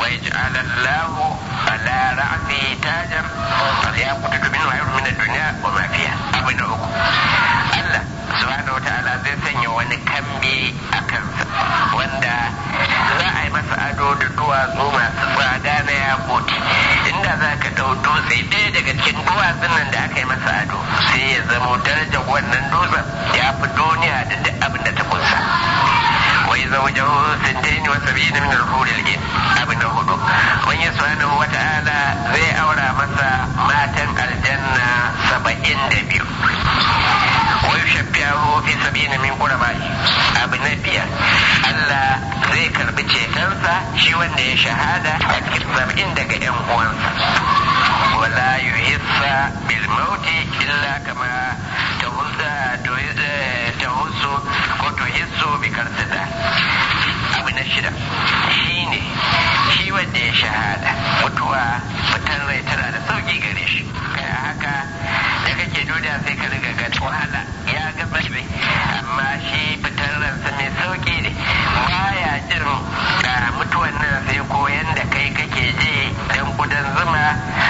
ويجعل الله على رأسه تاجا فليأخذ منه خير من الدنيا وما فيها أبن أكو الله سبحانه وتعالى zai sanya wani kambi a kansa wanda za a yi masa ado da duwatsu masu tsada na yakoti inda za ka ɗau dutse ɗaya daga cikin duwatsun nan da aka yi masa ado sai ya zamo darajar wannan dutsen ya fi duniya da duk abin da ta kunsa wai zaujahu sintain wa sab'in min al-hur al-in abin hudu wani subhanahu wa ta'ala zai aura masa matan aljanna saba'in da biyu wa yushabbihu fi sab'in min qurabai abu na biyar Allah zai karbi cetonsa shi wanda ya shahada a cikin sab'in daga yan uwansa wala yuhissa bil mauti illa kama tahussu ko tuhissu bi karsida abu na shida shi ne shi wanda ya shahada mutuwa fitar rai tana da sauki gare shi kaya haka da kake duniya sai ka riga ga wahala ya ga bai amma shi fitar ransa mai sauki ne baya jin ga mutuwan nan sai koyan da kai kake je dan kudan zuma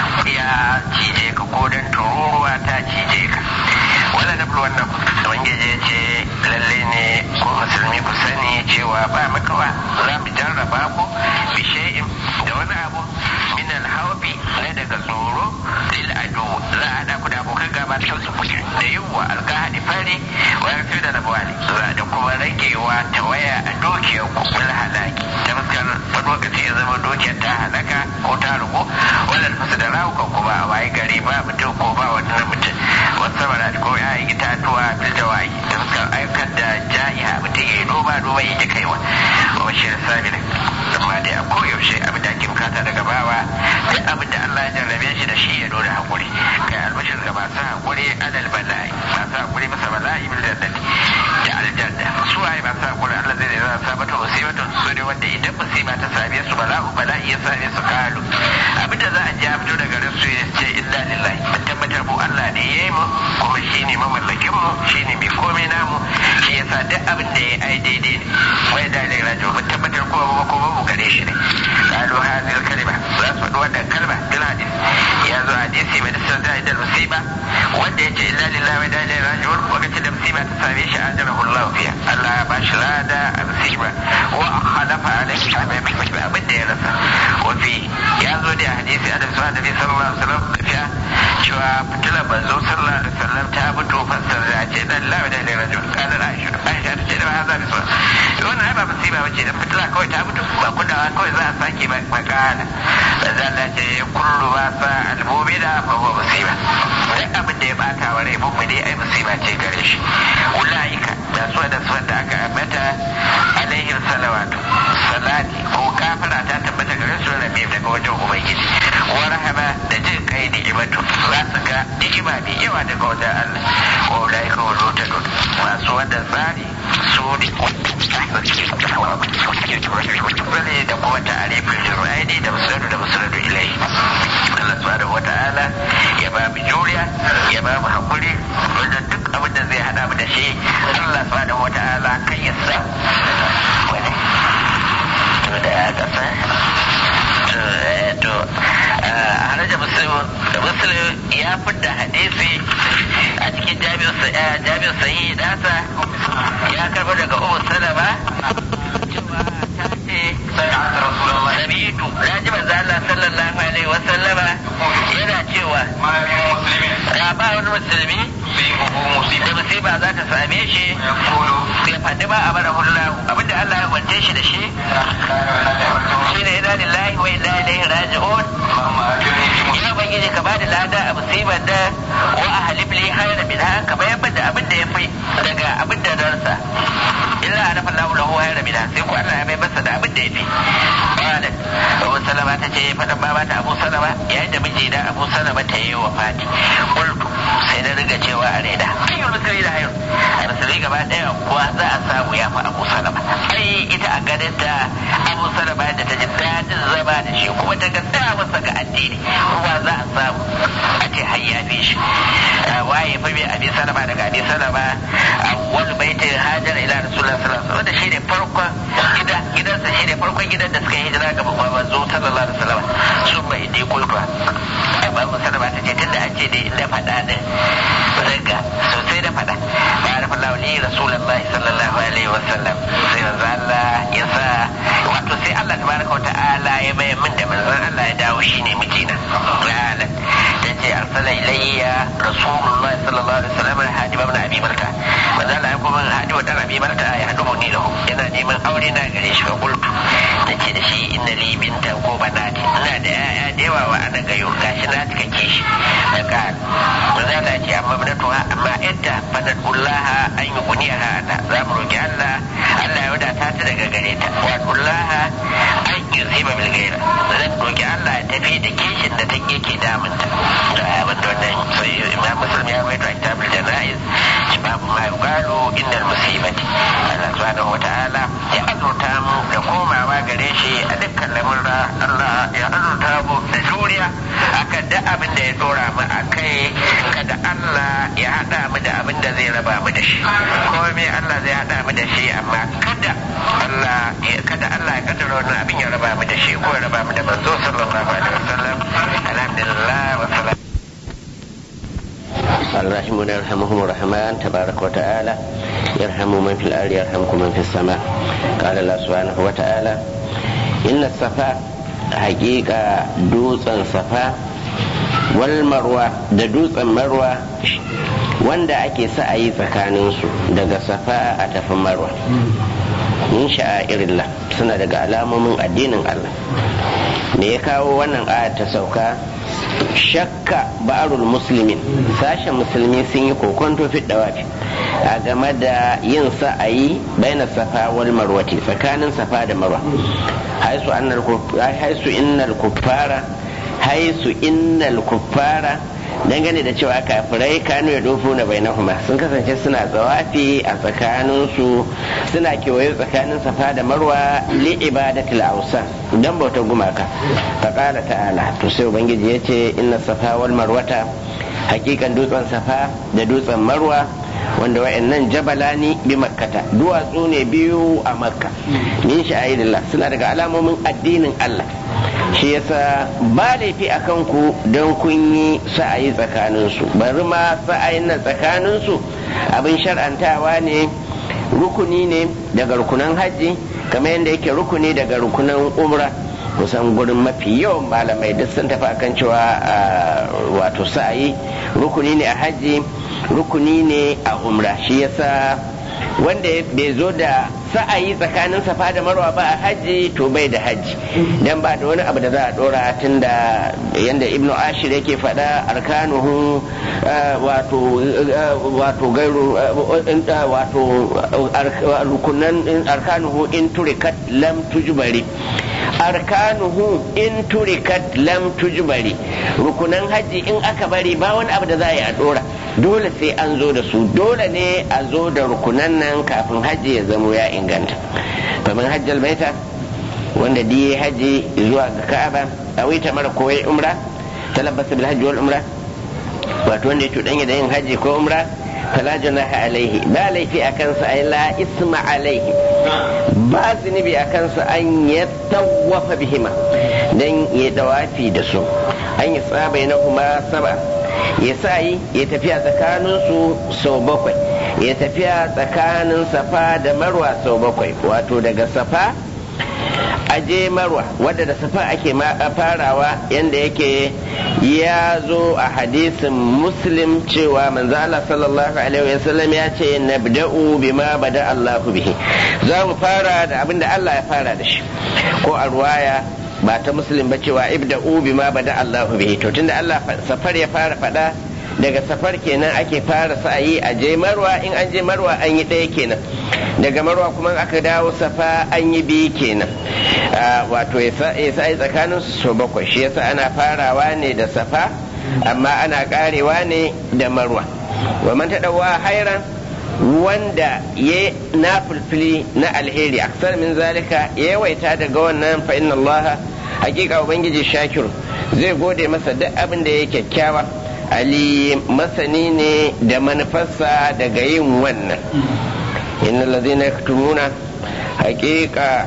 ya cije ka ko dan tururuwa ta cije ka wala na wannan ubangiji ya ce lalle ne ko musulmi ku sani cewa ba makawa za mu jarraba ku bi shay'in da wani abu min alhawfi na daga tsoro lil adu za a hada ku da abokan gaba da su kuke da yiwuwa alkahadi fari wa yafi da nabwali za da kuma ragewa ta waya a dukiyar ku kul halaki ta fuskar wani lokaci ya zama dukiyar ta halaka ko ta rubu wannan fasu da rawukan ku ba a waye gari ba mutum ko ba wani na mutum wasu bara ko ya yi itatuwa bil jawahi ta fuskar ayyukan da jahiha mutum ya yi noma noma yi kaiwa wa shi sabi ne amma dai a koyaushe abin da ake bukata daga bawa duk abin da Allah ya jarrabe shi da shi ya nuna hakuri kai albashir ga masu hakuri alal bala'i masu hakuri masa bala'i bil jannati da aljanna su waye masu hakuri Allah zai zai sabata musibatu su ne wanda idan musiba ta same su bala'u bala'i ya same su kalu abin da za a ji a fito daga rasu ya ce illa lillahi mun tabbatar mu Allah ne ya yi mu kuma shi ne mamallakin mu shi ne mai komai namu shi yasa duk abin da ya ai daidai ne wai da ne rajo mun tabbatar kuma ba kuma mu gare shi ne qalu hadhihi al-kalima za su faɗi wannan kalma bil hadis ya zo hadisi mai da sanar da musiba wanda ya ce illa lillahi wa inna ilaihi raji'un lokacin da musiba ta same shi ajrahu Allah fiha Allah ya bashi lada a musiba wa khalafa alaihi abin da ya rasa wa fi ya zo da hadisi annabi sallallahu alaihi wasallam fiya cewa fitilar manzo sallallahu alaihi wasallam ta fito fassar da ce dan la da ilaihi raji'un kana Aisha Aisha ta ce da haza bi sa wannan ai ba musiba bace da fitila kawai ta fito ba kudawa kawai za a sake ba makana da Allah ce kullu ma sa al-mu'mina fa huwa musiba duk abin da ya bata wa rai mu'mini ai musiba ce gare shi ulaika da su da su da aka ambata alaihi salawatu salati ko kafara ta tabbata gare su rabi daga wajen ubangiji wa rahama da jin kai ni'imatu za su ga ni'ima mai yawa daga wajen Allah wa ulaika wa lutadun masu wannan tsari su ne wani da kuma ta'arifin jir'aini da musulun da musulun ilai Allah subhanahu wa ta'ala ya ba mu juriya ya ba mu hakuri wanda duk abin da zai hada mu da shi Allah subhanahu wa ta'ala kan ya sa wani to da ya kasa to haraja muslim muslim ya fidda hadisi a cikin jami'in sahihi nasa ya karbo daga umu salama cewa ta ce sabitu na ji manzo Allah sallallahu alaihi wa sallama yana cewa ga ba wani musulmi da musiba za ta same shi sai faɗi ba a bara hullahu abinda Allah ya wance shi da shi shi ne ina lillahi wa inna ilaihi raji'un ya ubangiji ka bada lada a musibar da wa a halif li hayra min ha ka bayan da abin da ya fi daga abin da ransa illa a nafa lahu lahu hayra min sai ko Allah ya bai masa da abin da ya fi qalat Abu Salama ta ce fadan baba ta Abu Salama yayin da miji da Abu Salama ta yi wa fati qultu sai na riga cewa a raina ayyul musulmi da hayr a musulmi gaba daya kuwa za a samu ya fi Abu Salama ai ita a ganin ta Abu Salama da ta ji dadin zama da shi kuma ta ga sa masa ga addini kuma za a samu a ce har ya fi shi waye fa bi Abi Salama daga Abi Salama awwal baitin hajar ila Rasulullah sallallahu alaihi wasallam wanda shine farkon gida gidansa shi ne farkon gidan da suka yi hijira ga babban manzo sallallahu alaihi wasallam sun mai dai kulfa ba mu sallama ta ce tunda an ce dai inda faɗa din zanga sosai da faɗa ba da faɗa wani rasulullahi sallallahu alaihi wasallam sai manzo Allah ya sa wato sai Allah tabaraka wa ta'ala ya bayar min da manzon Allah ya dawo shine mijina ta'ala ta ce arsala ilayya rasulullahi sallallahu alaihi wasallam hadiba ibn abi balta manzo Allah ya kuma hadiba dan abi balta ya hadu ni da yana neman aure na gare shi ga kultu nace da shi inna li binta ko banati ina da yaya da yawa wa ana gayo gashi na cika kishi da kan manzo Allah ya ce amma binatuha amma yadda fadadullaha an yi guniyaha ana za mu roki Allah Allah ya wadata ta daga gare ta wa kullaha an yi ziba bil gaira zan roki Allah ya tafi da kishin da take yake damunta da wanda wannan sai imam muslim ya rawaito a kitabul janaiz babu ma yuqalu innal musibati Allah subhanahu wataala ya azurta mu da komawa gare shi a dukkan lamurra Allah ya azurta mu da juriya akan da abin da ya dora mu a kai kada Allah ya hada mu da abin da zai raba mu da shi komai Allah zai hada mu da shi amma kada Allah kada Allah ya kaddara wannan abin ya raba mu da shi ko ya raba mu da manzo sallallahu alaihi wasallam alhamdulillah wa salam الراحمون يرحمهم الرحمن تبارك وتعالى يرحم من في الأرض يرحمكم من في السماء قال الله سبحانه وتعالى إن الصفا حقيقة دوسا صفا والمروة da dutsen marwa wanda ake sa'ayi tsakaninsu daga safa a tafi marwa min sha'airillah suna daga alamomin addinin Allah me ya kawo wannan ayat ta sauka shakka ba'arul muslimin sashen musulmi sun yi kokonto fi dawafi a game da yin sa'ayi baina safa wal marwati tsakanin safa da marwa haisu annal haisu innal kuffara haisu innal kuffara dangane da cewa kafirai kanu ya dofu na bainahuma sun kasance suna tsawafi a tsakaninsu suna kewaye tsakanin safa da marwa li ibadatil ausa dan bautar gumaka faqala ta'ala to sai ubangiji yace inna safa wal marwata hakikan dutsen safa da dutsen marwa wanda wa'annan jabalani bi makkata duwatsu ne biyu a makka min sha'irillah suna daga alamomin addinin Allah shi yasa ba laifi a kanku don kun yi sa'ayi tsakaninsu bari ma sa'ayin nan tsakaninsu abin shar'antawa ne rukuni ne daga rukunan hajji kamar yadda yake rukuni daga rukunan umra kusan gurin mafi yawan malamai duk sun tafi akan cewa wato sa'ayi rukuni ne a hajji rukuni ne a umra shi yasa wanda bai zo da sa'ayi tsakanin safa da marwa ba a hajji to bai da hajji dan ba da wani abu da za a dora tun da yanda ibnu ashir yake faɗa arkanuhu wato wato gairu wato rukunan arkanuhu in turikat lam tujbari arkanuhu in turikat lam tujbari rukunan hajji in aka bari ba wani abu da za a yi a dora dole sai an zo da su dole ne a zo da rukunan nan kafin hajji ya zamo ya inganta kamar hajjal baita wanda diye hajji zuwa ga ka'aba a wita mara koyi umra talabbasa bil hajji wal umra wato wanda ya cuɗanya da yin hajji ko umra fala junaha alaihi ba laifi a kansa ay la isma alaihi ba zunubi a kansa an ya tawafa bihima dan ya dawafi da su an yi tsabai na kuma saba ya sa yi ya tafiya tsakaninsu sau bakwai ya tafiya tsakanin safa da marwa sau bakwai wato daga safa aje marwa wadda da safa ake farawa yadda yake ya zo a hadisin muslim cewa manzo Allah sallallahu alaihi wasallam ya ce nabda'u bima bada Allahu bihi za mu fara da abinda Allah ya fara da shi ko a ruwaya ba ta muslim ba cewa ibda'u bima bada Allahu bihi to tunda Allah safar ya fara fada daga safar kenan ake fara sa'ayi a je marwa in an je marwa an yi ɗaya kenan daga marwa kuma aka dawo safa an yi biyu kenan wato ya sa'ayi tsakanin su so bakwai shi yasa ana farawa ne da safa amma ana karewa ne da marwa wa man taɗawa hairan wanda ya na fulfili na alheri aksar min zalika ya yawaita daga wannan fa inna Allah hakika ubangiji shakir zai gode masa duk abin da ya kyakkyawa ali masani ne da manufarsa daga yin wannan inna lazina yaktumuna hakika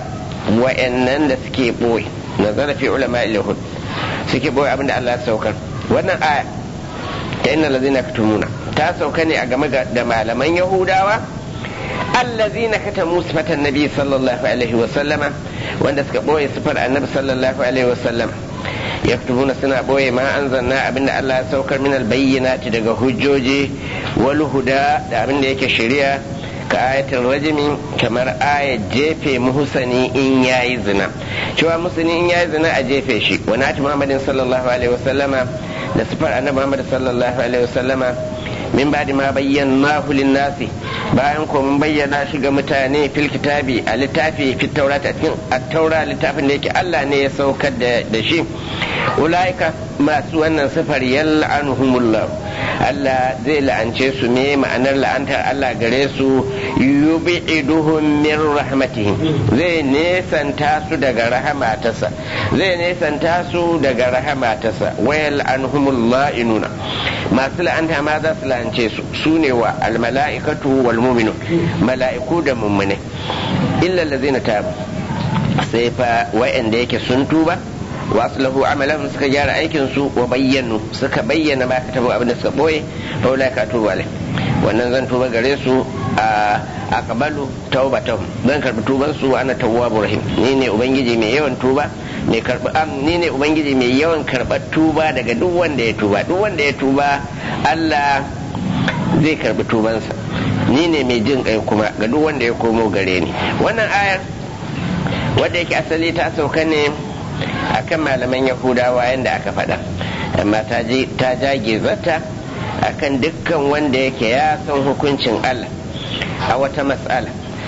wa'annan da suke boye nazara fi ulama ilhud suke boye abin da Allah ya saukar wannan aya ta inna lazina katumuna ta sauka ne a game da malaman yahudawa allazina katamu sifatan nabi sallallahu alaihi wa sallama wanda suka boye sifar annabi sallallahu alaihi wa sallama yaktubuna suna boye ma anzalna abinda Allah ya saukar min albayyinati daga hujjoji wal huda da abinda yake shari'a ka ayatul rajimi kamar ayat jefe muhsani in yayi zina cewa muhsani in yayi zina a jefe shi wa nati muhammadin sallallahu alaihi wasallama da sifar annabi muhammad sallallahu alaihi wasallama min ba'di ma bayyanahu lin-nasi bayan ko mun bayyana shi ga mutane fil kitabi a littafi fit taurat a cikin at-taura littafin da yake Allah ne ya saukar da shi ulaika masu wannan sifar yal'anuhumullah Allah zai la'ance su me ma'anar la'antar Allah gare su yubi'iduhum min rahmatihim zai nesanta su daga rahmatarsa zai nesanta su daga rahmatarsa wayal anhumullah inuna masu la'anta ma za su la'ance su su ne wa almala'ikatu wal mu'minun mala'iku da mummune illa allazina tabu sai fa wa'anda yake sun tuba wasu lahu amalan suka gyara aikin su wa bayyanu suka bayyana ma katabu abin da suka boye fa ulai ka tuba alai wannan zan tuba gare su a aqbalu taubatahum zan karbi tuban su ana tawwabur rahim ni ne ubangiji mai yawan tuba mai karbi am ni ne ubangiji mai yawan karbar tuba daga duk wanda ya tuba duk wanda ya tuba Allah zai karbi tubansa ni ne mai jin kai kuma ga duk wanda ya komo gare ni wannan ayar wadda yake asali ta sauka ne akan malaman yahudawa yadda aka faɗa amma ta jage zata akan dukkan wanda yake ya san hukuncin Allah a wata matsala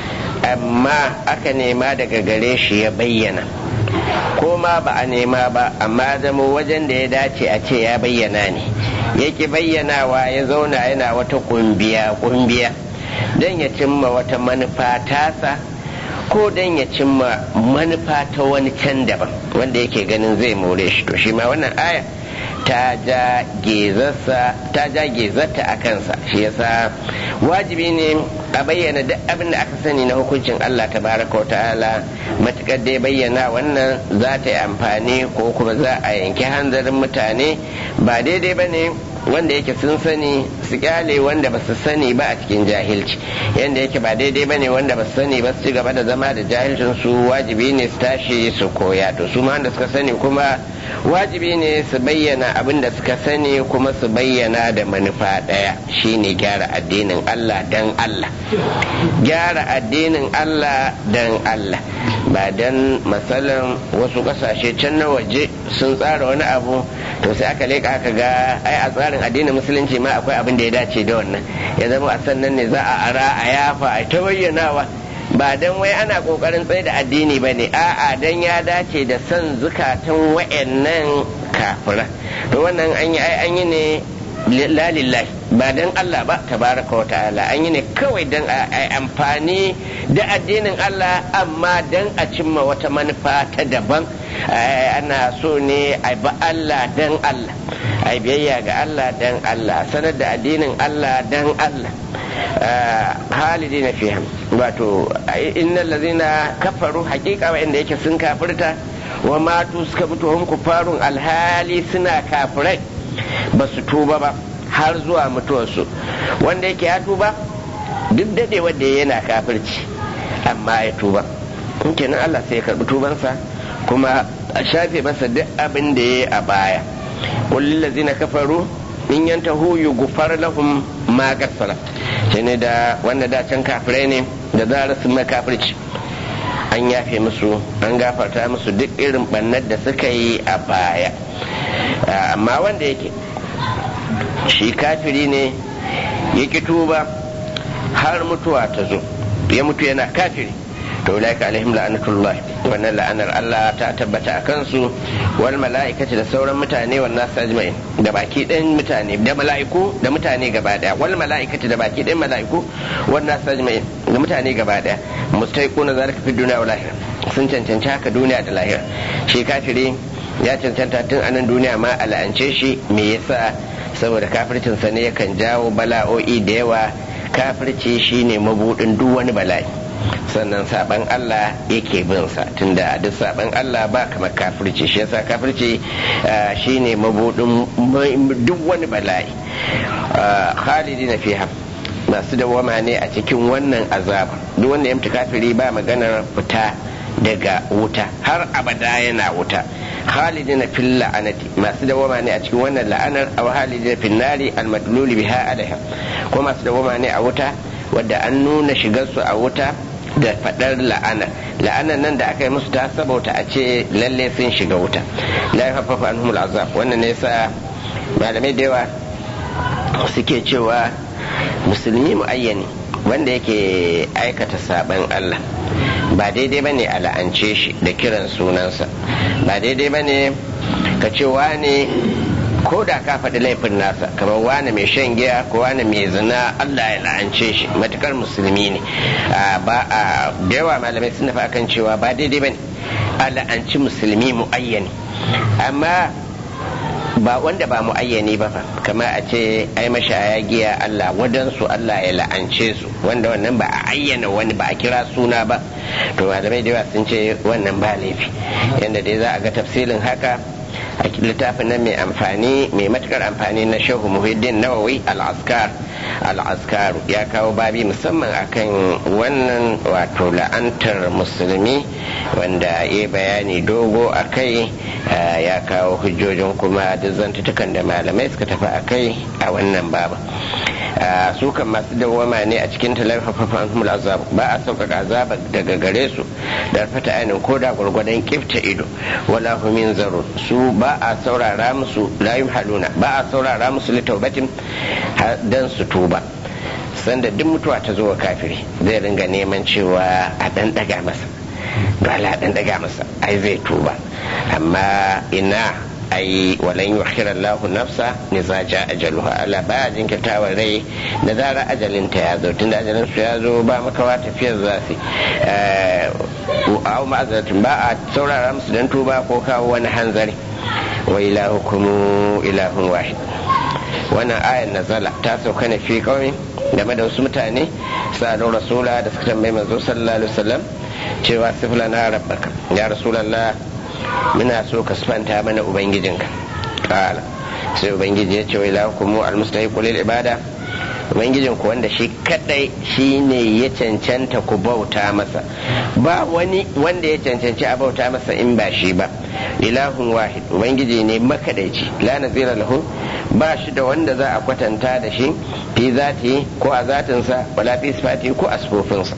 amma aka nema daga gare shi ya bayyana ko ma ba a nema ba amma zama wajen da ya dace a ce ya bayyana ne yake bayyanawa ya zauna yana wata kumbiya kumbiya don ya cimma wata manufa tasa ko don ya cimma manufa ta wani can daban wanda yake ganin zai more shi to shi ma wannan aya ta ja gezarta a kansa shi yasa wajibi ne a bayyana duk abin da aka sani na hukuncin Allah ta baraka wa ta'ala matukar dai bayyana wannan za ta yi amfani ko kuma za a yanki hanzarin mutane ba daidai ba ne wanda yake sun sani su kyale wanda ba su sani ba a cikin jahilci yanda yake ba daidai ba ne wanda ba su sani ba su ci gaba da zama da jahilcin su wajibi ne su tashi su koya to su ma wanda suka sani kuma wajibi ne su bayyana abin da suka sani kuma su bayyana da manufa ɗaya shine gyara addinin Allah dan Allah gyara addinin Allah dan Allah ba dan matsalan wasu kasashe can na waje sun tsara wani abu to sai aka leka aka ga ai a tsarin addinin musulunci ma akwai abin da ya dace da wannan ya zama a sannan ne za a ara a yafa a ta bayyanawa ba dan wai ana kokarin tsaye da addini ba ne a'a dan ya dace da son zukatan wa'annan kafira to wannan an yi ai an yi ne lalillahi ba dan Allah ba tabaraka wa ta'ala an yi ne kawai dan a amfani da addinin Allah amma dan a cimma wata manufa ta daban ana so ne a bi Allah dan Allah a biyayya ga Allah dan Allah sanar da addinin Allah dan Allah halidi na fiye wato innal lazina kafaru hakika wa inda yake sun kafirta wa matu suka mutu hum kufarun alhali suna kafirai ba su tuba ba har zuwa mutuwarsu wanda yake ya tuba duk dade wanda yana kafirci amma ya tuba kenan Allah sai ya karbi tubansa kuma a shafe masa duk abin da ya yi a baya kullum lazina kafaru in yantahu yughfar lahum ma gassara shine da wanda da can kafirai ne da zarar sun kafirci an yafe musu an gafarta musu duk irin bannar da suka yi a baya amma wanda yake shi kafiri ne ya ki tuba har mutuwa ta zo ya mutu yana kafiri to ulaika alaihim la'anatullah wannan la'anar Allah ta tabbata a kansu wal mala'ikati da sauran mutane wan nasu ajma'in da baki ɗayan mutane da mala'iku da mutane gaba daya wal mala'ikati da baki ɗayan mala'iku wan nasu ajma'in da mutane gaba daya mustaiquna zalika fi dunya wal akhirah sun cancanci haka duniya da lahira shi kafiri ya cancanta tun a nan duniya ma a la'ance shi me yasa saboda kafircin sa ne yakan jawo bala'o'i da yawa kafirci shine mabudin duk wani bala'i sannan saban Allah yake bin sa tunda duk saban Allah ba kamar kafirci shi yasa kafirci shine mabudin duk wani bala'i khalidina fiha masu dawama ne a cikin wannan azab duk wanda ya mutu kafiri ba maganar fita daga wuta har abada yana wuta khalidina fil la'anati masu dawama ne a cikin wannan la'anar aw khalidina fil nari al madlul biha alaiha ko masu dawama ne a wuta wadda an nuna shigar su a wuta da fadar la'ana la'anar nan da aka yi musu ta sabauta a ce lalle sun shiga wuta la yafaffa anhum al azab wannan ne yasa malamai da yawa suke cewa musulmi muayyani wanda yake aikata saban Allah ba daidai ba ne a la'ance shi da kiran sunansa ba daidai ba ne ka ce wane ko da ka faɗi laifin nasa kamar wane mai shan giya ko wane mai zina Allah ya la'ance shi matukar musulmi ne ba a da yawa malamai sun nufi akan cewa ba daidai ba ne a la'anci musulmi mu'ayyani amma ba wanda ba mu'ayyani ba fa kama a ce ai mashaya giya Allah wadansu Allah ya la'ance su wanda wannan ba a ayyana wani ba a kira suna ba to malamai da yawa sun ce wannan ba laifi yanda dai za a ga tafsirin haka a littafin nan mai amfani mai matukar amfani na shehu muhiddin nawawi al-askar al-askaru ya kawo babi musamman akan wannan wato la'antar musulmi wanda ya bayani dogo a kai ya kawo hujjojin kuma duk zantutukan da malamai suka tafi a kai a wannan babu su kan masu dawwama ne a cikin talafafafan humul azab ba a sauƙaƙa azaba daga gare su da fata ainihin ko da gwargwadon kifta ido wala humin zaro su ba a saurara musu layum haluna ba a saurara musu litaubatin dan su tuba sanda duk mutuwa ta zo wa kafiri zai ringa neman cewa a ɗan ɗaga masa dole a ɗan ɗaga masa ai zai tuba amma ina ai walan yukhira Allah nafsa ne za ja ajaluha Allah ba jinkirtawa rai da zara ajalin ta ya zo tunda ajalin su ya zo ba makawa tafiyar za su au ma'azatin ba a saurara musu dan tuba ko kawo wani hanzari wa ilahukum ilahun wahid wannan ayan nazala ta sauka ne fi kawai game da wasu mutane sa'adun rasula da suka tambayi manzo sallallahu alaihi wasallam cewa sifla na rabbaka ya rasulallah muna so ka sifanta mana ubangijinka kala sai ubangiji ya ce wa ilahukum almustahiqu lil ibada ubangijin ku wanda shi kadai shine ya cancanta ku bauta masa ba wani wanda ya cancanci a bauta masa in ba shi ba ilahun wahid ubangiji ne makadaici la nazira lahu ba shi da wanda za a kwatanta da shi fi zati ko a zatinsa wala fi sifati ko a sifofinsa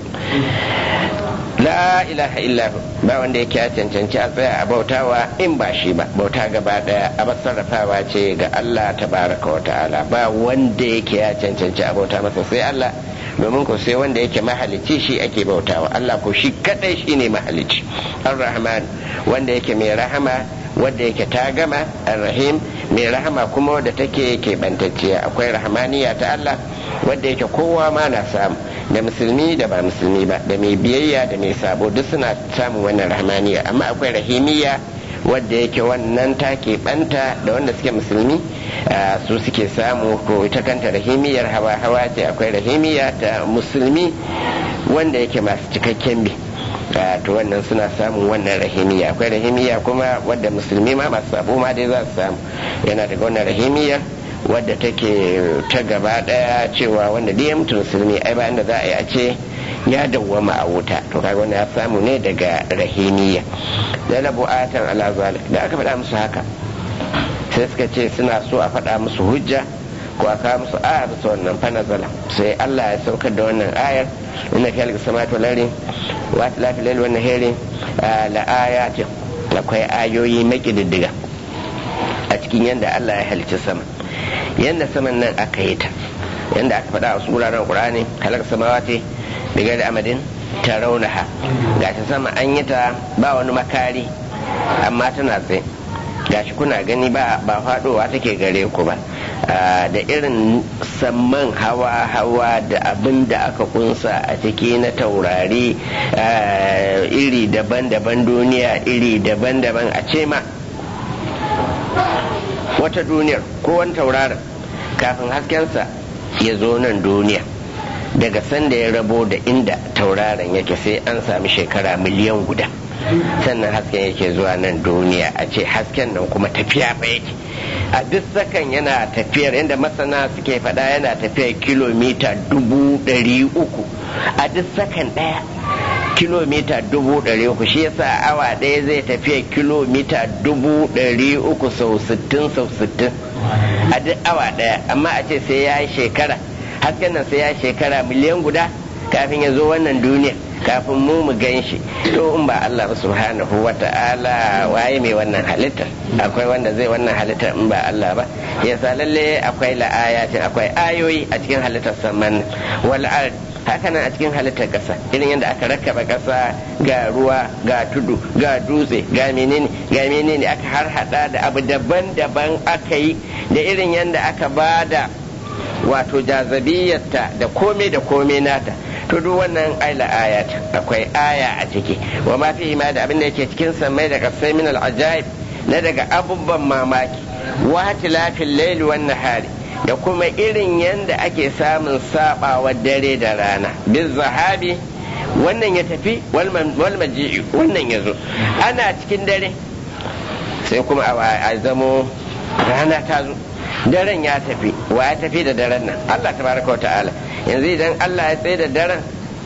la ilaha illahu ba wanda yake ya cancanci a tsaya a bautawa in ba shi ba bauta gaba daya a sarrafawa ce ga Allah tabaraka wa ta'ala ba wanda yake ya cancanci a bauta masa sai Allah domin ko sai wanda yake mahalicci shi ake bautawa Allah ko shi kadai shi ne mahalicci ar-rahman wanda yake mai rahama wanda yake ta gama ar-rahim mai rahama kuma wadda take keɓantacciya akwai rahmaniya ta Allah wadda yake kowa ma na samu da musulmi da ba musulmi ba da mai biyayya da mai sabo duk suna samun wannan rahmaniya amma akwai rahimiya wadda yake wannan ta keɓanta da wanda suke musulmi su suke samu ko ita kanta rahimiyar hawa hawa ce akwai rahimiya ta musulmi wanda yake masu cikakken bi to wannan suna samun wannan rahimiya akwai rahimiya kuma wadda musulmi ma masu sabo ma dai za su samu yana daga wannan rahimiyar wadda take ta gaba daya cewa wanda dai ya mutu musulmi ai bayan da za a yi a ce ya dawwama a wuta to kaga wannan ya samu ne daga rahimiya da labu atan ala zalik da aka faɗa musu haka sai suka ce suna so a faɗa musu hujja ko a kawo musu aya bisa wannan fa nazala sai Allah ya saukar da wannan ayar inna fi halqa samawati wal ardi wa lafi lail wa nahari la ayatin akwai ayoyi makididdiga a cikin yadda Allah ya halicci sama yadda saman nan aka yi ta yadda aka faɗa a wasu wuraren ƙur'ani halak samawati daga da amadin ta raunaha ga ta sama an yi ta ba wani makari amma tana tsaye gashi kuna gani ba ba faɗowa take gare ku ba da irin samman hawa-hawa da abin da aka kunsa a ciki na taurari iri daban-daban duniya iri daban-daban a ce ma wata duniyar ko wani tauraron kafin haskensa ya zo nan duniya daga sanda ya rabo da inda tauraron yake sai an sami shekara miliyan guda sannan hasken yake zuwa nan duniya a ce hasken nan kuma tafiya ba yake a duk sakan yana tafiyar inda masana suke faɗa yana tafiyar kilomita dubu ɗari uku a duk sakan ɗaya kilomita dubu ɗari uku shi yasa awa ɗaya zai tafiya kilomita dubu ɗari uku sau sittin sau sittin a duk awa ɗaya amma a ce sai ya yi shekara hasken nan sai ya yi shekara miliyan guda kafin ya zo wannan duniya kafin mu mu gan shi to in ba Allah subhanahu wa ta'ala waye mai wannan halittar akwai wanda zai wannan halittar in ba Allah ba yasa lalle akwai la'ayatin akwai ayoyi a cikin halittar saman wal ard haka nan a cikin halittar ƙasa irin yadda aka rakkaba ƙasa ga ruwa ga tudu ga dutse ga menene ga menene aka har hada da abu daban-daban aka yi da irin yadda aka bada wato jazabiyarta da kome da kome nata to duk wannan aila ayat akwai aya a ciki wa ma fihi ma da abin da yake cikin samai da kasai min al ajaib na daga abubuwan mamaki wa tilafil layli wan nahari da kuma irin yanda ake samun sabawa dare da rana biz zahabi wannan ya tafi wal maji'i wannan ya zo ana cikin dare sai kuma a zamo rana ta zo daren ya tafi wa ya tafi da daren nan Allah tabaraka wa ta'ala yanzu idan Allah ya tsaye da daren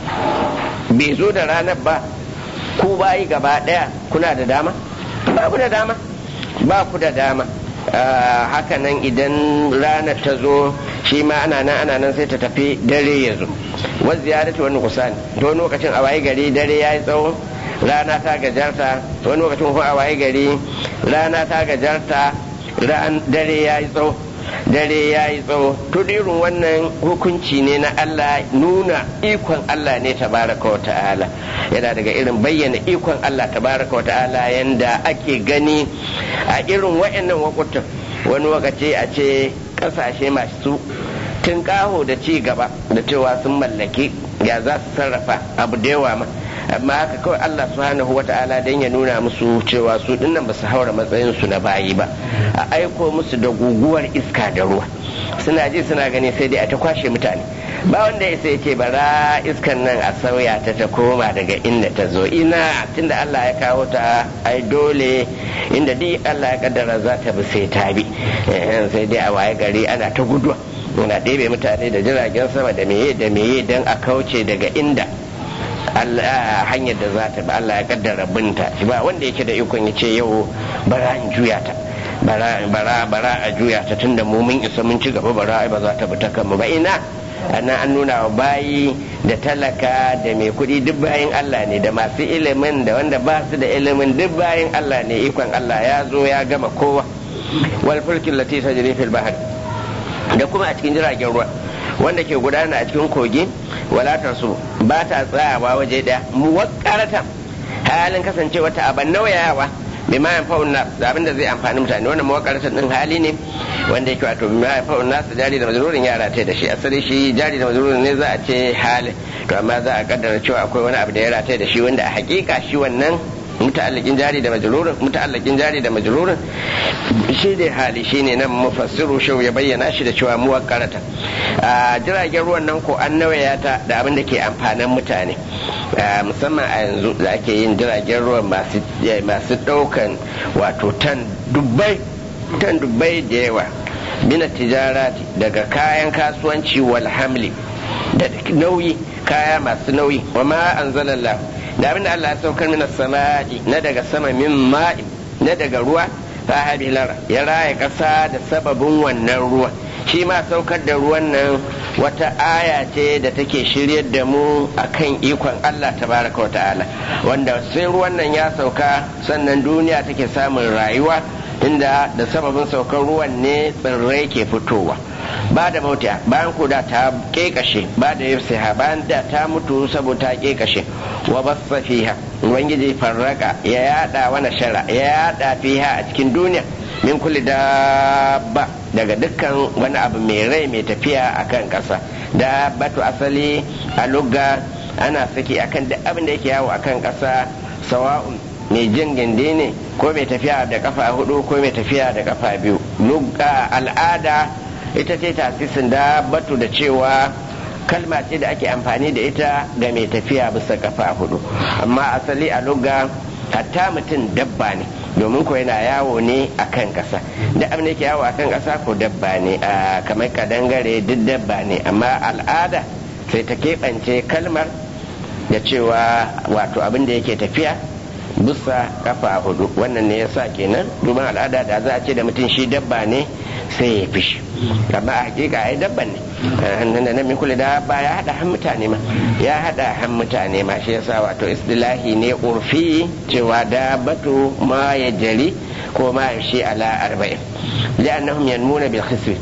bai zo da ranar ba ku bayi gaba daya kuna da dama ba ku da dama ba ku da dama haka nan idan ranar ta zo shi ma ana nan ana nan sai ta tafi dare ya zo wa ziyaratu wani kusani to wani lokacin a waye gari dare ya yi tsawo rana ta gajarta wani lokacin kuma a waye gari rana ta gajarta dare ya yi tsawo dare ya yi tsawo to irin wannan hukunci ne na Allah nuna ikon Allah ne tabaraka wa ta'ala yana daga irin bayyana ikon Allah tabaraka wa ta'ala yanda ake gani a irin wa'annan wakutan wani lokaci a ce kasashe masu tunƙaho da ci gaba da cewa sun mallaki ya za su sarrafa abu da yawa ma amma haka kawai Allah subhanahu wa ta'ala dan ya nuna musu cewa su dinnan ba su haura matsayin su na bayi ba a aiko musu da guguwar iska da ruwa suna ji suna gani sai dai a ta kwashe mutane ba wanda ya sai ce bara iskan nan a sauya ta ta koma daga inda ta zo ina tunda Allah ya kawo ta ai dole inda duk Allah ya kaddara za ta bi sai ta bi sai dai a waye gari ana ta guduwa ana ɗebe mutane da jiragen sama da meye da meye don a kauce daga inda hanyar da za ta bi Allah ya kaddara binta ba wanda yake da ikon ya ce yau bara in juya ta bara bara a juya ta tunda mu mun isa mun ci gaba bara ai ba za ta bi ta kanmu ba ina ana an nuna wa bayi da talaka da mai kuɗi duk bayan Allah ne da masu ilimin da wanda ba su da ilimin duk bayan Allah ne ikon Allah ya zo ya gama kowa wal fulkin lati tajri fil bahr da kuma a cikin jiragen ruwa wanda ke gudana a cikin kogi walatar su ba ta tsayawa waje daya muwakkaratan halin kasancewa ta aban nauyawa bima yanfa'un nas da abin da zai amfani mutane wannan muwakkaratan din hali ne wanda yake wato bima yanfa'un nas jari da majrurin yara ta da shi asali shi jari da majrurin ne za a ce hali to amma za a kaddara cewa akwai wani abu da ya rata da shi wanda a hakika shi wannan muta'allakin jari da majrurin muta'allakin jari da majrurin shi ne hali shi ne nan mufassiru shau ya bayyana shi da cewa muwakkarata a jiragen ruwan nan ko an nawaya ta da abin da ke amfanin mutane musamman a yanzu da ake yin jiragen ruwan masu daukan wato tan dubbai tan dubbai da yawa mina tijarati daga kayan kasuwanci wal hamli da nauyi kaya masu nauyi wa ma anzalallahu da abin da Allah ya saukar mina sama'i na daga sama min ma'i na daga ruwa ta lara ya raya ƙasa da sababin wannan ruwa shi ma saukar da ruwan nan wata aya ce da take shiryar da mu akan ikon Allah tabaraka wa ta'ala wanda sai ruwan nan ya sauka sannan duniya take samun rayuwa inda da sababin saukar ruwan ne tsirrai ke fitowa ba da mota bayan kuda ta kekashe ba da yafsiha bayan da ta mutu saboda ta kekashe wa bassa fiha ubangiji farraka ya yada wani shara ya yada fiha a cikin duniya min kulli dabba daga dukkan wani abu mai rai mai tafiya akan kasa dabbatu asali a lugga ana saki akan duk abin da yake yawo akan kasa sawa'un mai jin gindi ne ko mai tafiya da kafa hudu ko mai tafiya da kafa biyu lugga al'ada ita ce tasisin da batu da cewa kalma ce da ake amfani da ita ga mai tafiya bisa kafa hudu amma asali a lugga hatta mutum dabba ne domin ko yana yawo ne a kan ƙasa da abin da ke yawo a kan ƙasa ko dabba ne kamar kadangare duk dabba ne amma al'ada sai ta keɓance kalmar da cewa wato abin da yake tafiya bisa kafa hudu wannan ne yasa kenan duban al'ada da za a ce da mutum shi dabba ne sai ya fishi amma a hakika ai dabban ne da nan kula da ba ya hada han mutane ma ya hada han mutane ma shi yasa wato istilahi ne urfi cewa dabbatu ma ya jari ko ma ya shi ala arba'in li'annahum yanmuna bil khisbi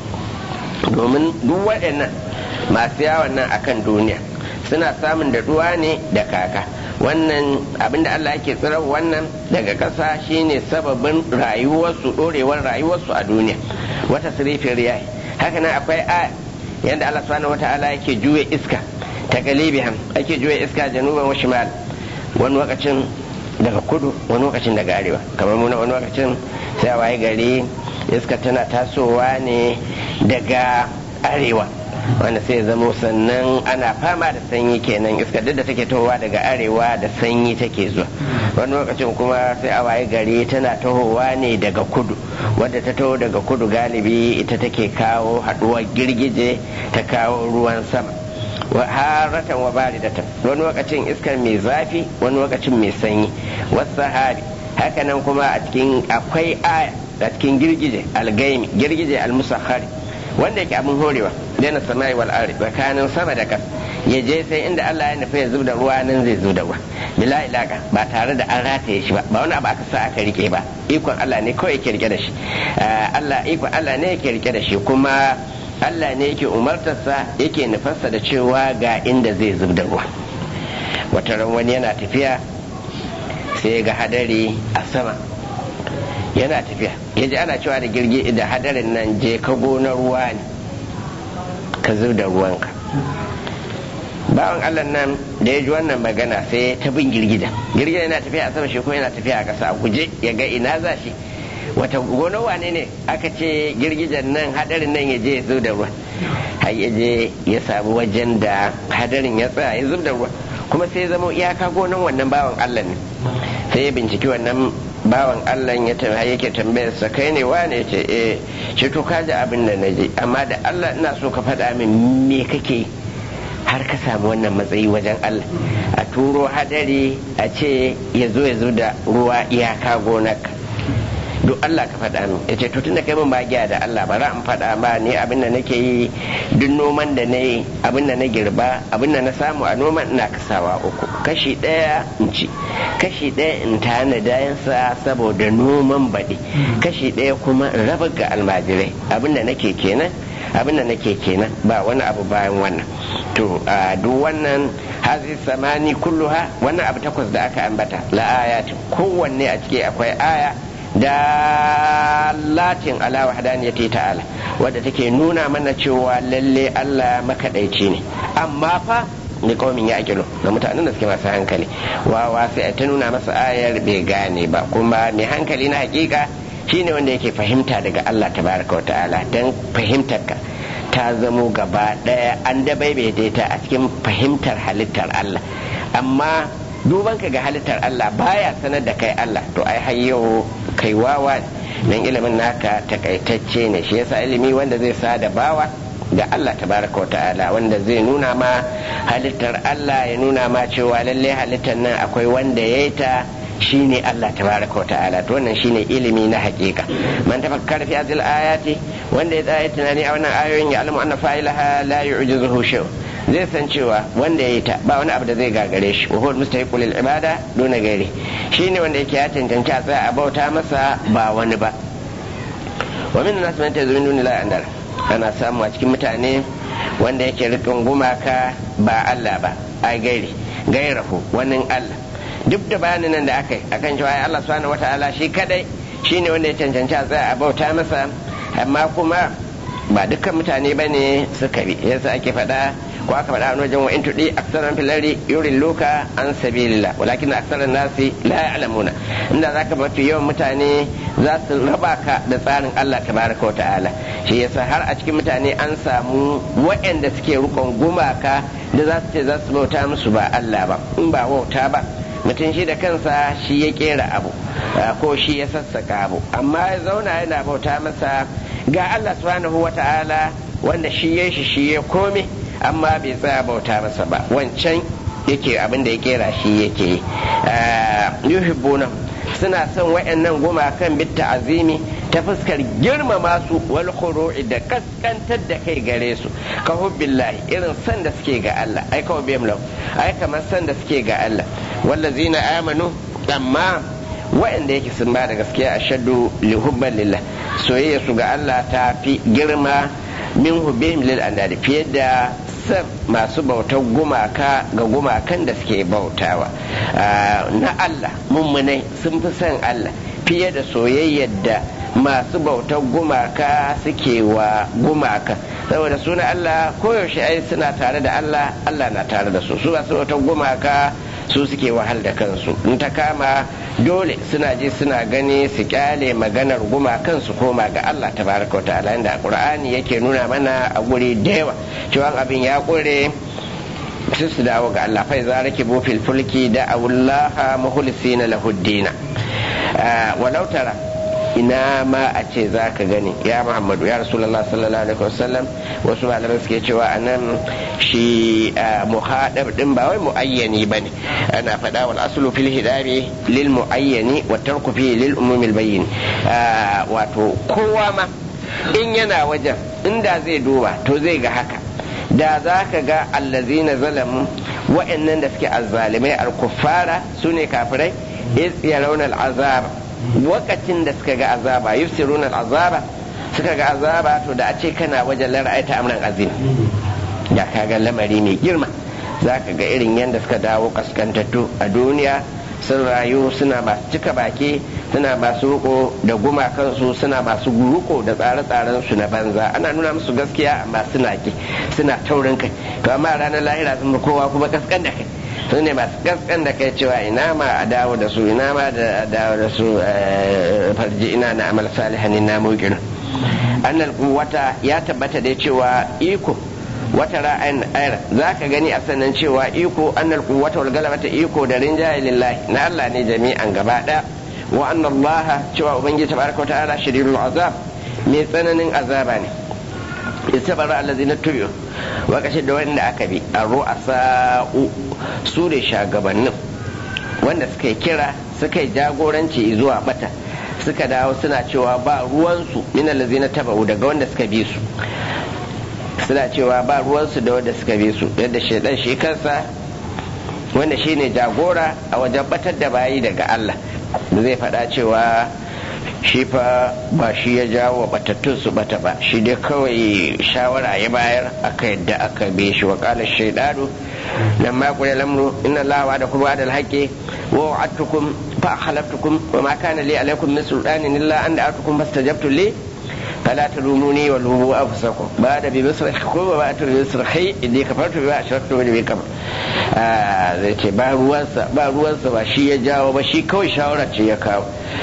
domin duk waɗannan masu yawon nan akan duniya suna samun da ruwa ne da kaka wannan abinda Allah yake tsirar wannan daga ƙasa shine sababin rayuwarsu ɗorewar rayuwarsu a duniya wata sirifin riyahi haka nan akwai a yadda Allah subhanahu wata'ala yake juya iska ta galibihan ake juya iska januban wa shimal wani lokacin daga kudu wani lokacin daga arewa kamar muna wani lokacin sai waye gari iska tana tasowa ne daga arewa wanda sai zamo sannan ana fama da sanyi kenan iska duk da take tohowa daga arewa da sanyi take zuwa wani lokacin kuma sai a waye gari tana tahowa ne daga kudu wadda ta taho daga kudu galibi ita take kawo haduwar girgije ta kawo ruwan sama haratan wa baridatan wani lokacin iskar mai zafi wani lokacin mai sanyi wasu sahari hakanan kuma a cikin akwai aya a cikin girgije algaimi girgije almusakhari wanda yake abin horewa daina sama'i wal ardi tsakanin sama da ƙasa ya je sai inda Allah ya nufi ya zub da ruwa nan zai zub da ruwa bila ilaka ba tare da an rataye shi ba ba wani abu aka sa aka rike ba ikon Allah ne kawai yake rike da shi Allah ikon Allah ne yake rike da shi kuma Allah ne yake umartarsa yake nufarsa da cewa ga inda zai zub da ruwa wata ran wani yana tafiya sai ga hadari a sama yana tafiya ya ji ana cewa da girgi da hadarin nan je ka gona ruwa ne ka zub da ruwanka bawan allah nan da ya ji wannan magana sai ta bin girgida girgida yana tafiya a sama shi ko yana tafiya a ƙasa a guje ya ga ina za shi wata gona wane ne aka ce girgijan nan hadarin nan ya je ya zub da ruwa har ya je ya samu wajen da hadarin ya tsaya ya zub da ruwa kuma sai ya zama iyaka gonan wannan bawan allah ne sai ya binciki wannan bawan Allah ya tambaya yake tambayar sa kai ne wane ce eh ce to ka ji abin da naje amma da Allah ina so ka faɗa min me kake har ka samu wannan matsayi wajen Allah a turo hadari a ce ya zo ya zo da ruwa iyaka gonaka duk Allah ka faɗa min ya ce to tunda kai min bagiya da Allah ba in faɗa ba ni abin da nake yi duk noman da na yi abin da na girba abin da na samu a noman ina kasawa uku kashi ɗaya in ci kashi ɗaya in tana dayansa saboda noman baɗi kashi ɗaya kuma in raba ga almajirai abin da nake kenan abin da nake kenan ba wani abu bayan wannan to a duk wannan hazi samani kulluha wannan abu takwas da aka ambata la ayatin kowanne a ciki akwai aya dalatin ala wahdaniyati ta'ala wadda take nuna mana cewa lalle Allah makadaici ne amma fa ni kaumin ya kilo ga mutanen da suke masu hankali wawa sai ta nuna masa ayar bai gane ba kuma mai hankali na hakika shine wanda yake fahimta daga Allah tabaraka wa ta'ala dan fahimtar ka ta zamo gaba daya an dabaibaita ta a cikin fahimtar halittar Allah amma duban ka ga halittar Allah baya sanar da kai Allah to ai har yau kai wawa nan ilimin naka takaitacce ne shi yasa ilimi wanda zai sa da bawa ga Allah tabaraka ta'ala wanda zai nuna ma halittar Allah ya nuna ma cewa lalle halittar nan akwai wanda ya yi ta shine Allah tabaraka ta'ala to wannan shine ilimi na hakika man tafakkara fi hadhihi ayati wanda ya tsaya tunani a wannan ayoyin ya alamu anna fa'ilaha la yu'jizuhu shay zai san cewa wanda ya yi ta ba wani abu da zai gagare shi wa huwa mustahiqu lil ibada duna gairi shine wanda yake ya cancanci a tsaya a bauta masa ba wani ba wa min nas man tazumin dunillahi andar ana samu a cikin mutane wanda yake rikin gumaka ba Allah ba ai gairi gairahu wannan Allah duk da bayanin nan da aka yi akan cewa ai Allah subhanahu wataala shi kadai shine wanda ya cancanci a tsaya a bauta masa amma kuma ba dukkan mutane ba ne suka bi yasa ake faɗa ko aka faɗa wani wajen wa in tudi aksaran filari yurin luka an sabilillah walakin aksaran nasi la ya'lamuna inda zaka mafi yawan mutane za su raba ka da tsarin Allah tabaraka wa ta'ala shi yasa har a cikin mutane an samu waɗanda suke rukon gumaka da za su ce za su bauta musu ba Allah ba in ba wauta ba mutum shi da kansa shi ya kera abu ko shi ya sassaka abu amma ya zauna yana bauta masa ga Allah subhanahu wa ta'ala wanda shi ya shi shi ya kome amma bai tsaya bauta masa ba wancan yake abin da ya kera shi yake yuhibbuna suna son wayannan gumakan bitta azimi ta fuskar girmama su wal khuru'i da kaskantar da kai gare su ka hubbillahi irin san da suke ga Allah ai ka hubbihim lahu ai kamar san da suke ga Allah wallazina amanu amma wa'anda yake sun ba da gaskiya a shaddu li hubban lillah soyayya su ga Allah ta fi girma min hubbihim lil andadi fiye da san masu bautar gumaka ga gumakan da suke bautawa na Allah mummunai sun fi son Allah fiye da soyayyar da masu bautar gumaka suke wa gumaka saboda suna Allah koyaushe ai suna tare da Allah Allah na tare da su su masu bautar gumaka su suke wahal da kansu in ta kama dole suna ji suna gani su kyale maganar gumakan su koma ga Allah tabaraka wa ta'ala inda Qur'ani yake nuna mana a guri da yawa cewa abin ya kure sai su dawo ga Allah fai za rake fil fulki da awullaha mukhlisina lahu dina walau tara ina ma a ce za ka gani ya muhammadu ya rasulallah sallallahu alaihi wasallam wasu malamai suke cewa a nan shi muhadab din ba wai muayyani ba ne ana faɗa wal aslu fil hidabi lil muayyani wa tarku fi lil umumil bayyin wato kowa ma in yana wajen inda zai duba to zai ga haka da za ka ga allazina zalamu wa'annan da suke azzalimai al-kuffara sune kafirai is yarawna al-azab wakacin da suka ga azaba yusiruna al-azaba suka ga azaba to da a ce kana wajen lara'aita amran azim da ka ga lamari mai girma za ka ga irin yadda suka dawo kaskantattu a duniya sun rayu suna masu cika baki suna masu riko da gumakansu suna masu ruko da tsare-tsaren su na banza ana nuna musu gaskiya amma suna ki suna taurin kai to amma ranar lahira sun kowa kuma kaskan da kai su ne masu kaskan da kai cewa ina ma a dawo da su ina ma da dawo da su farji ina na amal salihan na muqin annal quwwata ya tabbata da cewa iko wata ra'ayin ayar za ka gani a sannan cewa iko annal quwwata wal galabata iko da rinjaye lillahi na Allah ne jami'an gaba daya wa anna Allah cewa ubangiji tabaraka ta'ala shadidul azab mai tsananin azaba ne istabara allazina tubi'u wa kashi da wanda aka bi a ru'asa'u su da shagabannin wanda suka kira suka yi jagoranci zuwa bata suka dawo suna cewa ba ruwansu min allazina taba'u daga wanda suka bi su suna cewa ba ruwansu da wanda suka bi su yadda shaidan shi kansa wanda shi ne jagora a wajen batar da bayi daga Allah da zai faɗa cewa shi fa ba shi ya jawo batattun su bata ba shi dai kawai shawara ya bayar aka yadda aka be shi wa kala shaidanu nan ma kula lamru inna Allah wa da kuma da alhaqi wa wa'adtukum fa khalaftukum wa ma kana li alaikum min sultanin illa an da'atukum fastajabtu li فلا تلوموني ولوموا انفسكم بعد بمصرخكم وما بمصرخي اني كفرت بما اشركتم من قبل zai ce ba ruwansa ba ruwansa ba shi ya jawo ba shi kawai shawara ce ya kawo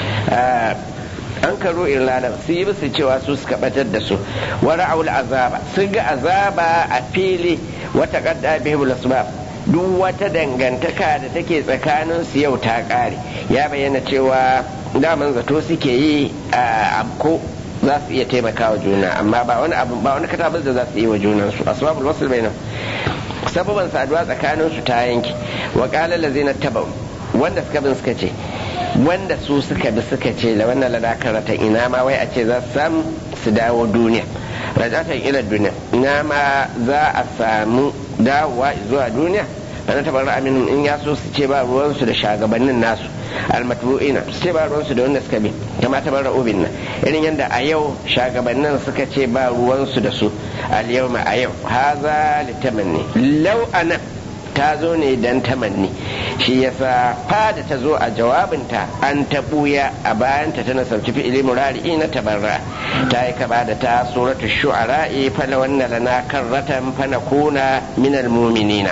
an karo irlanda su yi musu cewa su suka batar da su wani aul azaba sun ga azaba a fili wata kadda bihim asbab duk wata dangantaka da take tsakanin su yau ta kare ya bayyana cewa daman zato suke yi a ko za su iya taimaka wa juna amma ba wani abu ba wani katabar da za su yi wa junan su asbabul wasl bainam sababan saduwa tsakanin su ta yanki wa qala allazina tabau wanda suka bin suka ce wanda su suka bi suka ce la wannan ladakarata ina ma wai a ce za su samu su dawo duniya rajatan ila duniya ina ma za a samu dawowa zuwa duniya bana tabar aminin in ya so su ce ba ruwansu da shagabannin nasu almatbu'ina su ce ba ruwansu da wanda suka bi kama tabar ra'ubin nan irin yadda a yau shagabannin suka ce ba ruwansu da su al yawma a yau haza litamanni law anan ta zo ne dan tamanni shi yasa fada ta zo a jawabinta an ta buya a bayanta ta nasarci fi'ili murari na tabarra ta yi kaba da ta suratu shu'ara'i fala wannan lana karratan fana kuna minal muminina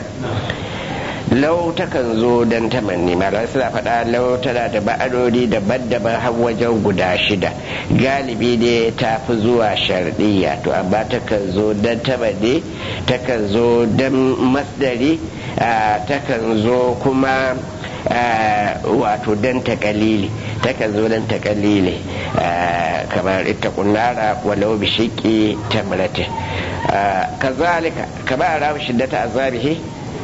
lau takan zo don tamanni malamai suna faɗa lau tana da ba'adodi daban-daban har wajen guda shida galibi ne ta fi zuwa sharɗiyya to amma takan zo don tamanni takan zo don masdari takan zo kuma wato don takalili takan zo don takalili kamar ita kunara walau bishiki tamrate kazalika kama ramu shiddata azabihi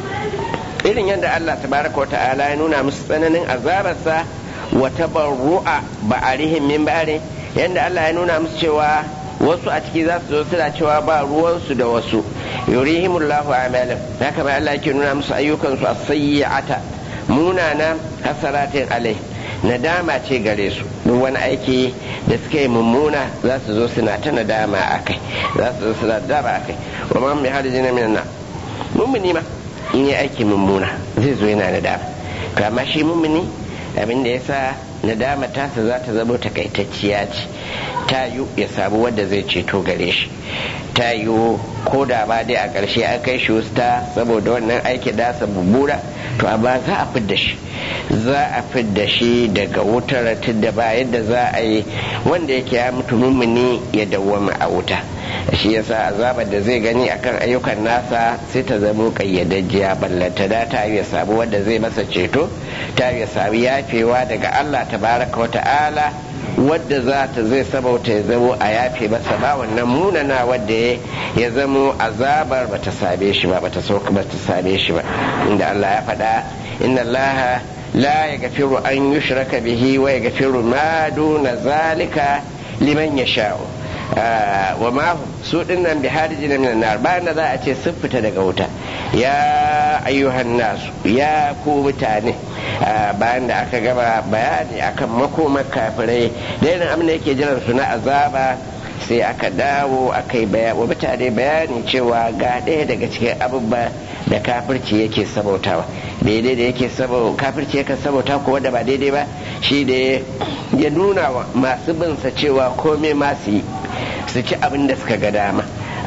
irin yadda Allah tabaraka wa ta'ala ya nuna musu tsananin azabarsa wa tabarru'a ba'arihim min ba'ari yadda Allah ya nuna musu cewa wasu a ciki za su zo suna cewa ba ruwansu da wasu yurihimullahu amalan haka ma Allah yake nuna musu ayyukansu as-sayyi'ata munana hasaratin alai nadama ce gare su duk wani aiki da suka yi mummuna za su zo suna ta nadama akai za su zo suna nadama akai wa ma mai harijina minan na mummuni ma in yi aiki mummuna zai zo yana nadama to amma shi mummuni abin da ya sa nadama tasa za ta zama takaitacciya ce ta yi ya samu wanda zai ceto gare shi ta yi ko da ba dai a ƙarshe an kai shi wusta saboda wannan aiki dasa bubbura to amma za a fidda shi za a fidda shi daga wutar tun da ba yadda za a yi wanda yake ya mutu mummuni ya dawwama a wuta shi yasa azabar da zai gani akan ayyukan nasa sai ta zamo kayyadajjiya ballanta da ta ya samu wanda zai masa ceto ta ya samu yafewa daga Allah tabaraka wa ta'ala wadda za ta zai sabauta ya zamo a yafe masa ba wannan munana wadda ya zamo azabar ba ta same shi ba ba ta sauka ba ta same shi ba inda Allah ya faɗa inna Allah la yaghfiru an yushraka bihi wa yaghfiru ma duna zalika liman yasha'u wa ma su dinnan bi harijina minan nar bayan da za a ce sun fita daga wuta ya ayyuhan nasu ya ku mutane bayan da aka gaba bayani akan makomar kafirai da irin abin da yake jiran su na azaba sai aka dawo aka yi wa mutane bayani cewa ga ɗaya daga cikin abubuwa da kafirci yake sabautawa daidai da yake kafirci yake sabauta ko wanda ba daidai ba shi da ya nuna wa masu binsa cewa komai masu yi su ci abin da suka ga dama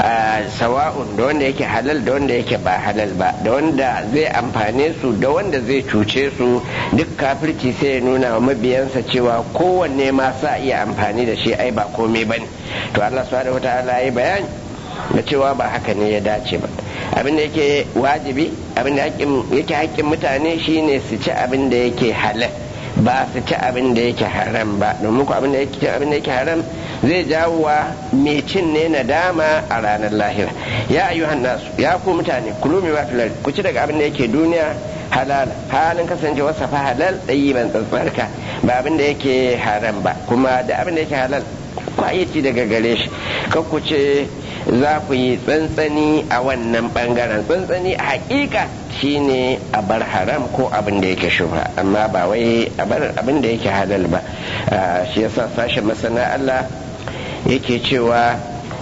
sawa'un da wanda yake halal da wanda yake ba halal ba da wanda zai amfane su da wanda zai cuce su duk kafirci sai ya nuna wa mabiyansa cewa kowanne ma sa iya amfani da shi ai ba komai ba ne to allah subhanahu wataala ya bayani da cewa ba haka ne ya dace ba abin da yake wajibi abin da yake haƙƙin mutane shine su ci abin da yake halal ba su ci abin da yake haram ba domin ku abin da yake abin da yake haram zai jawo wa mai cin ne nadama a ranar lahira ya ayyuhan nasu ya ku mutane kulu mai wafilar ku ci daga abin da yake duniya halal halin kasance wasa fa halal ɗayi ban tsantsarka ba abin da yake haram ba kuma da abin da yake halal ku ci daga gare shi kan ku ce za ku yi tsantsani a wannan bangaren tsantsani a hakika shine a bar haram ko abin da yake shubha amma ba wai a bar abin da yake halal ba shi yasa sashen masana Allah yake cewa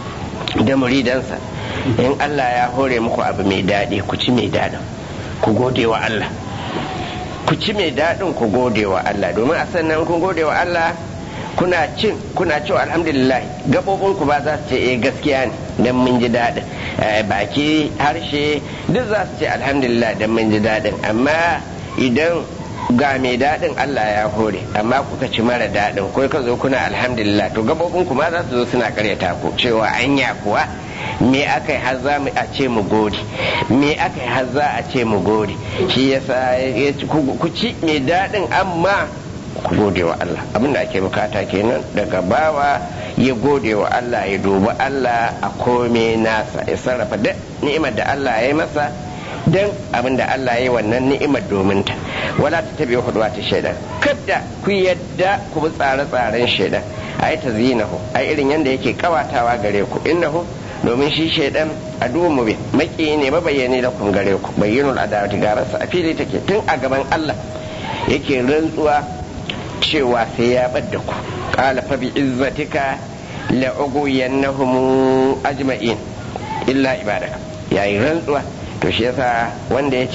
da muridansa in Allah ya hore muku abu mai daɗi ku ci mai daɗin ku gode wa Allah ku ci mai daɗin ku gode wa Allah domin a sannan kun gode wa Allah kuna cin kuna cewa alhamdulillah gaɓoɓin ku ba za su ce eh gaskiya ne dan mun ji daɗin baki harshe duk za su ce alhamdulillah dan mun ji daɗin amma idan ga mai daɗin Allah ya hore amma kuka ci mara daɗin ko ka zo kuna alhamdulillah to gaɓoɓin ku ma za su zo suna karyata ku cewa anya kuwa me aka yi har za a ce mu gode me aka yi har za a ce mu gode shi yasa ku ci mai daɗin amma ku gode wa Allah abinda ake bukata kenan daga bawa ya gode wa Allah ya dubi Allah a kome nasa ya sarrafa duk ni'imar da Allah ya yi masa don abin da Allah ya yi wannan ni'imar domin ta wala ta tabi huduwa ta shaidan kada ku yadda ku bi tsare-tsaren shaidan ai ta zinahu ai irin yadda yake kawatawa gare ku innahu domin shi shaidan a mu bi maki ne mabayyane da kun gare ku bayyinul adawati gararsa a fili take tun a gaban Allah yake rantsuwa cewa sai ya bar da ku qala fa bi izzatika la ugwiyannahum ajma'in illa ibadaka yayi rantsuwa to shi yasa wanda yace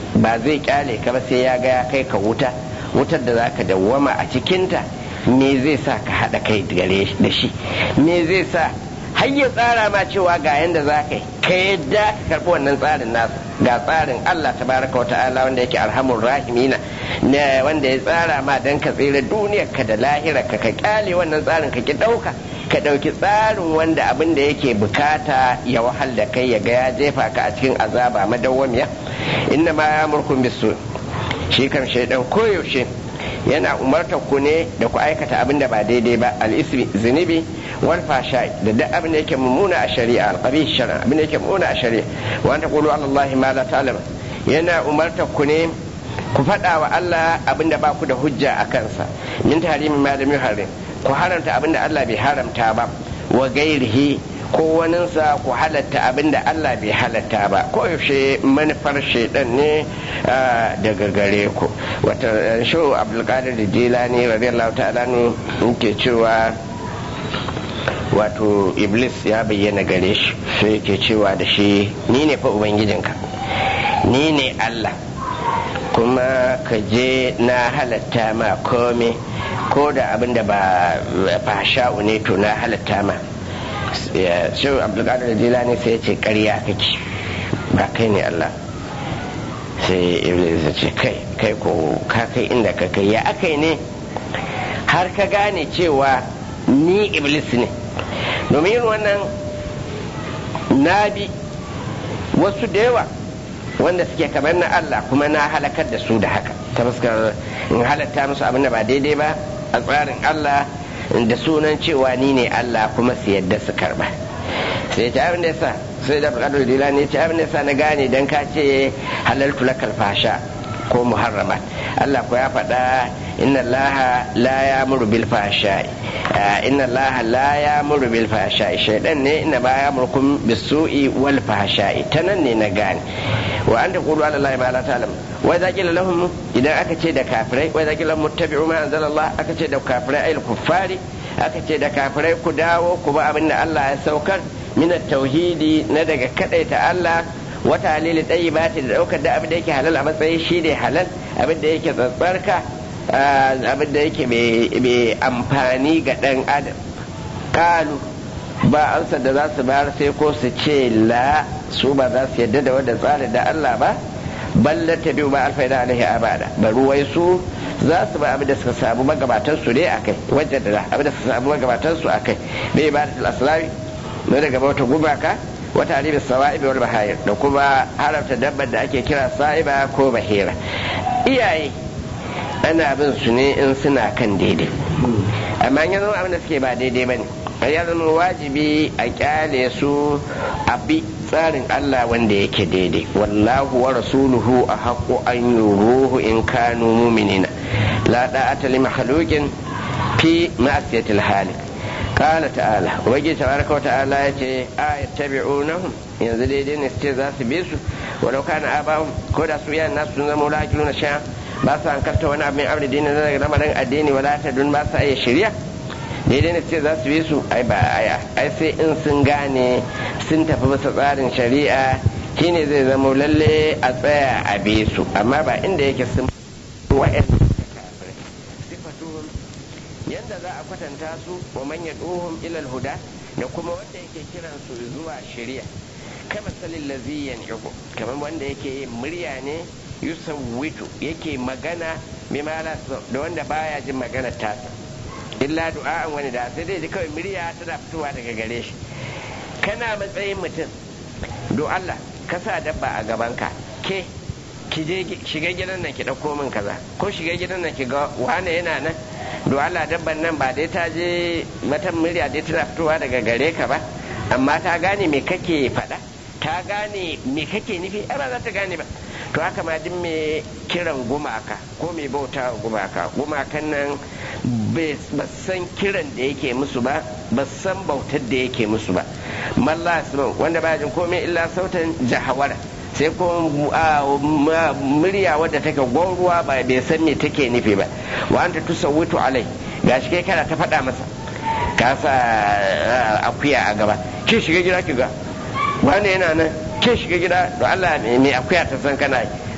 ba zai kyale ka ba sai ya ga ya kai ka wuta wutar da zaka dawwama a cikinta me zai sa ka haɗa kai gare da shi me zai sa har ya tsara ma cewa ga yanda za ka yi ka yadda ka karɓi wannan tsarin nasa ga tsarin Allah tabaraka wa ta'ala wanda yake arhamur rahimina ne wanda ya tsara ma dan ka tsira duniyar ka da lahira ka ka kyale wannan tsarin ka ki ɗauka ka ɗauki tsarin wanda abin da yake bukata ya wahal da kai ya ga ya jefa ka a cikin azaba madawwamiya inna ma ya murkun bisu shi kan shaidan koyaushe yana umartar ku ne da ku aikata abin da ba daidai ba al'ismi zunubi wal fasha da duk abin da yake mummuna a shari'a alqabi shari'a abin da yake mummuna a shari'a wa anta qulu allahi ma la ta'lam yana umartar ku ne ku faɗa wa Allah abin da ba ku da hujja a kansa min tahrimi ma lam yuharrim ku haramta abin da Allah bai haramta ba wa gairihi ko waninsa ku halatta abin da Allah bai halatta ba ko yaushe manufar shaidan ne daga gare ku wata sho abdulkadir jilani radiyallahu ta'ala ne yake cewa wato iblis ya bayyana gare shi sai yake cewa da shi ni ne fa ubangijinka ni ne Allah kuma ka je na halatta ma kome ko da abin da ba fasha'u ne to na halatta ma shi abdulkadir jilani sai ya ce karya kake ba kai ne Allah sai iblis ya ce kai kai ko ka kai inda ka kai ya akai ne har ka gane cewa ni iblis ne domin yin wannan na bi wasu da yawa wanda suke kamar na Allah kuma na halakar da su da haka ta fuskar in halatta musu abin da ba daidai ba a tsarin Allah da sunan cewa ni ne Allah kuma su yadda su karba sai ta abin da yasa sai da bukatar dila ne ta abin da yasa na gane dan ka ce halaltu lakal fasha ko muharrama Allah ko ya faɗa inna Allah la ya'muru bil fasha inna Allah la ya'muru bil fasha shaydan ne inna ba ya'murukum bis su'i wal fasha ta nan ne na gane wa an taqulu ala Allah ma la ta'lam wa idza qila lahum idan aka ce da kafirai wa idza qila muttabi'u ma anzala Allah aka ce da kafirai ayil kuffari aka ce da kafirai ku dawo ku ba abin da Allah ya saukar min tauhidi na daga kadaita Allah wata halili ɗayi ba da ɗaukar da abin da yake halal a matsayin shi ne halal abin da yake tsatsarka abin da yake mai amfani ga ɗan adam kalu ba ansa da za su bayar sai ko su ce la su ba za su yadda da wanda tsari da Allah ba balla ta biyu ba alfaida alaihi abada bari wai su za su ba abin da suka samu magabatan su ne akai wajen da abin da suka samu magabatan su akai bai ba da aslami na daga bauta gubaka wata alibis sawa'ibi wal bahayir da kuma haramta dabbar da ake kira sa'iba ko bahira iyaye ana bin su ne in suna kan daidai amma yanzu abin da suke ba daidai bane ya zama wajibi a kyale su a bi tsarin Allah wanda yake daidai wallahu wa rasuluhu a haƙo an yuruhu in kanu muminina la da'ata li makhluqin fi ma'siyatil halik قال تعالى وجه تبارك وتعالى يتي آية تبعونهم yanzu daidai ne su ce za su bi su walau kana abahum ko da su yaran nasu sun zama wala na sha ba su hankalta wani abin amri dini na daga lamarin addini wala ta dun ba su iya shirya daidai ne su ce za su bi su ai ba aya ai sai in sun gane sun tafi bisa tsarin shari'a shine zai zama lalle a tsaya a bi su amma ba inda yake sun wa'yan yadda za a kwatanta su wa manya tsohon ilal huda da kuma wanda yake kiran su zuwa shari'a kama salin laziyan yago kamar wanda yake yin murya ne yusawwitu yake magana mimala da wanda baya jin magana tasa illa du'a'an wani da sai dai kawai murya tana fitowa daga gare shi kana matsayin mutum do Allah ka sa dabba a gabanka ke ki je shiga gidan nan ki dauko min kaza ko shiga gidan nan ki ga wane yana nan do Allah dabban nan ba dai ta je mata murya dai tana fitowa daga gare ka ba amma ta gane me kake faɗa ta gane me kake nufi ai ba za ta gane ba to haka ma duk mai kiran gumaka ko mai bauta gumaka gumakan nan ba san kiran da yake musu ba ba san bautar da yake musu ba malla wanda ba jin komai illa sautan jahawara sai ko murya wadda take gwauruwa ba bai san me take nufi ba wa anta tusawwitu alai gashi kai kana ta faɗa masa ka sa akuya a gaba ke shiga gida ki ga wanda yana nan ke shiga gida to Allah mai akuya ta san kana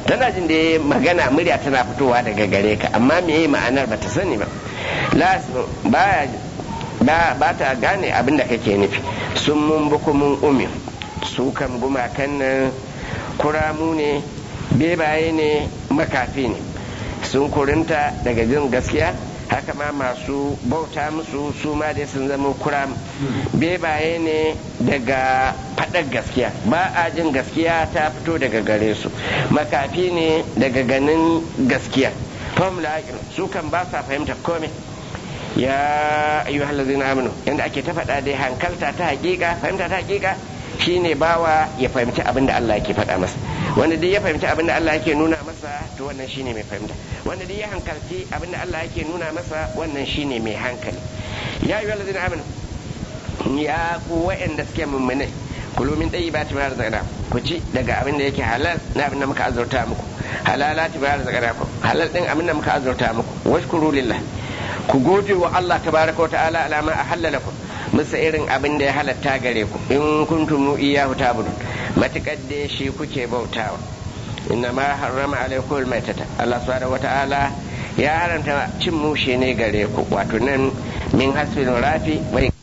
tana jin da magana murya tana fitowa daga gare ka amma me ma'anar bata sani ba baya ba ta gane abin da kake nufi sun mun bukumin umi su kan gumakan nan kuramu ne bebaye ne makafi ne sun kurinta daga jin gaskiya haka ma masu bauta musu su ma dai sun zama kuram bebaye ne daga faɗar gaskiya ba a jin gaskiya ta fito daga gare su makafi ne daga ganin gaskiya formula su kan ba sa fahimtar komai ya ayyuhal hallazina amanu yanda ake ta faɗa dai hankalta ta hakika fahimta ta hakika shine bawa ya fahimci abin da Allah yake faɗa masa wanda dai ya fahimci abin da Allah yake nuna masa to wannan shine mai fahimta wanda dai ya hankalci abin da Allah yake nuna masa wannan shine mai hankali ya ayyuhal ladzina amanu ya ku wa'anda suke mummune kulu min tayyibati ma razaqna ku ci daga abin da yake halal na abin da muka azurta muku halalati ma razaqna ku halal din abin da muka azurta muku washkuru lillah ku gode wa Allah tabaraka wa ta'ala alama ahalla lakum musa irin abin da ya halatta gare ku in kuntum iyyahu ta'budun matakar da shi kuke bautawa inna ma harrama alaikum almaitata Allah subhanahu wata'ala ya haramta cin mushe ne gare ku wato nan min hasfin rafi wai